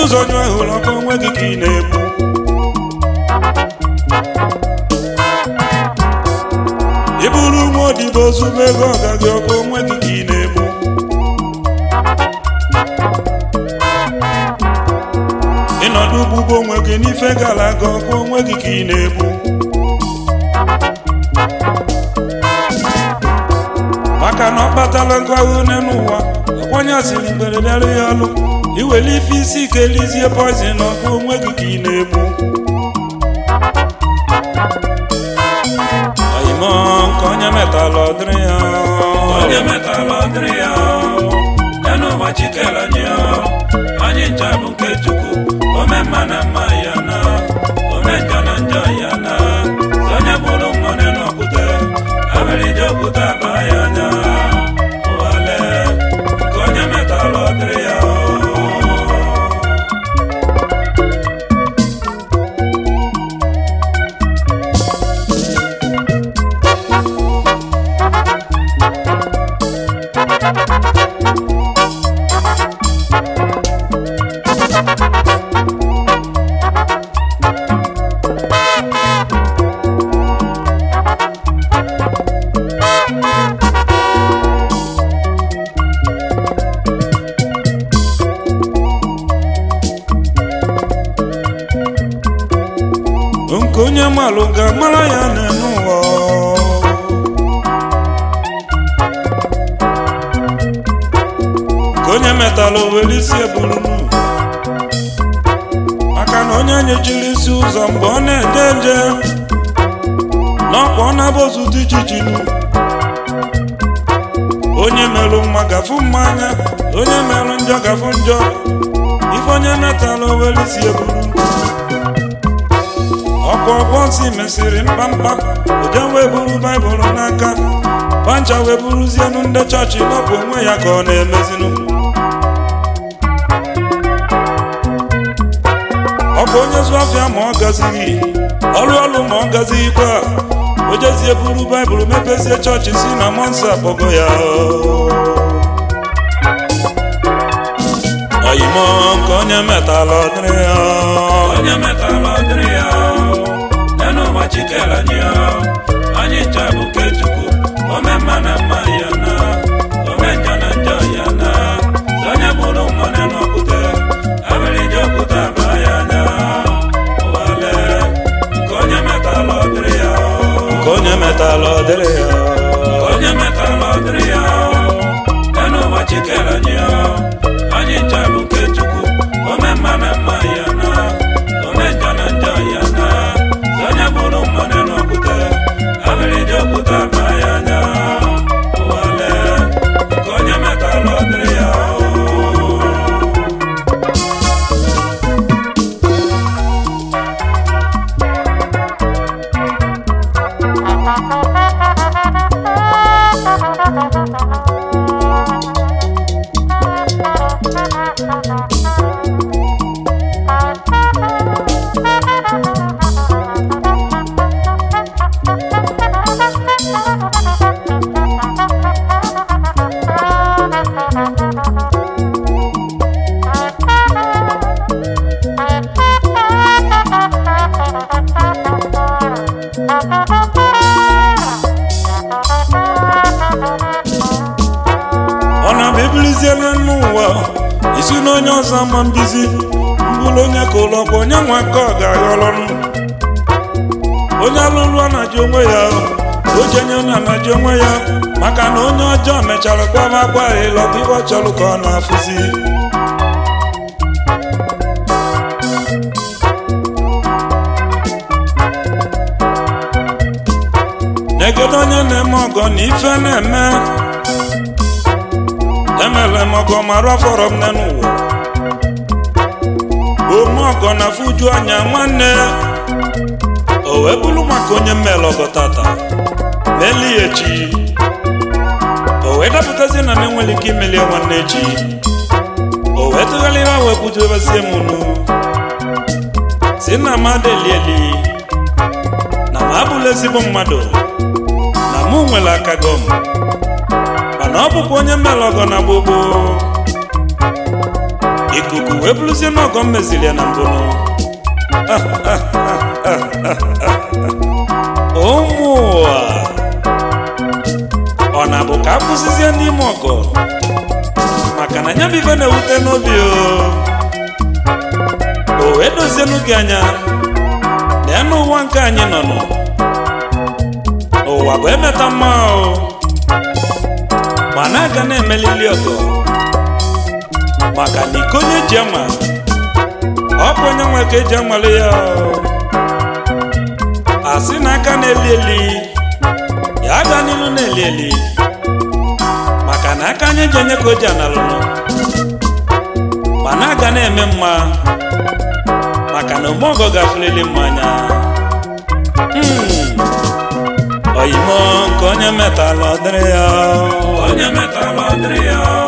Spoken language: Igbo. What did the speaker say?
ụzọ nyụ hụrụ ọkụ onwe gị ka ị na-egbu ị bụrụ nwa odibo ozugbo ego ọga gị ọkụ onwe gị ka ị na-egbu ịnọdụ ugbugbo onwe gị n'ife gara aga ọkụ onwe gị ka ị na-egbu maka na ọ kpatala nkụ ahụ n'ụwa ọkwanye asịrị mgbere bịara ya ọlụ iwere ife isi ike lizie poizin ọkụ onwe gị ka ị na-egbu oyimo nke onye metalụ ọdịrị ya onye metalụ ọdịrị ya ya n'ụwa chikere anyị anyị ncha bụ nke chukwu ome mma na mma ya na ome njọ na njọ ya na onye bụrụ nwere n'okwute abịrịja okwute aba ya anya ụwale nke onye metalụ ọdịrị ya nke onye malụ ga-amara ya n'elu ụwa ka onye metalụ were isi eburunu maka na onye nyechiri isi ụzọ mgbe ọ na-eje nje n'ọkwa ọ na-abụzụ dị jijinu onye merụ mma gafu mmanya onye merụ njọ gafu njọ ife onye metalụ were isi eburu ọkwa ọgbọ nsị mesịrị mkpamkpa oje wee buru baịbụl n'aka pancha wee buruzienu ndị chọọchị nọpụ onwe ya ka ọ na-emezinu ọ bụ onye zụ afịa ma ọ gazighị ọrụ ọrụ ma ọ gazighịkwa o jezie buru baịbụl mepezie chọọchị si na mọnsọ akpọgo ya oyimo nke onye metalụ ọdịrị ya onye metalụ ọdịrị ya ya n'ụwa chikere anyị anyị ncha bụ nke chukwu ome mma na mma ya na ome njọ na njọ ya na onye bụrụ mmụọ n'okwute abịrịja okwute aba ya anya ụwale nke onye metalụ ọdịrị ya nke onye metalụ ọdịrị ya onye metalụ ọdịrị ya ya n'ụwa chikere anyị anyị ncha bụ nke chukwu ome mma na mma ya na ome njọ na njọ ya na onye bụrụ mmadụ n'okwute abịrịja okwute aba ya anya ụwale nke onye metalụ ọdịrị ya ọ na-abụ ebiliziela n'ụwa isi na onye ọzọ ama mbizi mbụrụ onye ka ụlọ ọkwa onye nwa nke ọ ga-aghọrọnụ onye alụlụ anaji onwe ya ojenye na anaji onwe ya maka na onye ọjọọ mechara kwaba akwa ịlọbụ ibe ọ chọrọ ka ọ na-afụzi negede onye na-eme ọgọ na ife na-eme emere m ọgọ ma rọfọrọ m n'ụwa ome ọgọ na fuju anya nwanne o wee bụrụ maka onye mmele ọgọ tata meli ya echi o wee dapụtazi na m enwere ike imeli ya nwanne echi o wee tụgharịra wee budobezie m nu si na m adelieli na m abụla ezigbo mmadụ na mụ nwere aka gọm mana ọ bụkwa onye mmele ọgọ na gbogbo ikuku wee bụrụzie n'ọgọ m meziri ya na mbụ nụ. ụmụ ụwa ọ na-abụ ka a kwụsịzie n'ime ọgọ maka na nya bụ ife na-ewute n'obi o o wee dozienụ gị anya lee n'ụwa nke anyị nọ nọ ụwa bụ emeta mma o ma na-aga na-emelili ọgọ maka na iko onye ji ama ọ bụ onye nwe ka eji anwale ya o. asị na aka na-eli eli ya aga n'ilu na-eli eli maka na aka anyị ji enye ka o ji analụnụ ma na-aga na-eme mma maka na omeọgọ gafulili mmanya Hmm. oyimo nke onye metalụ ọ dịrị ya onye metala ọ dịrị ya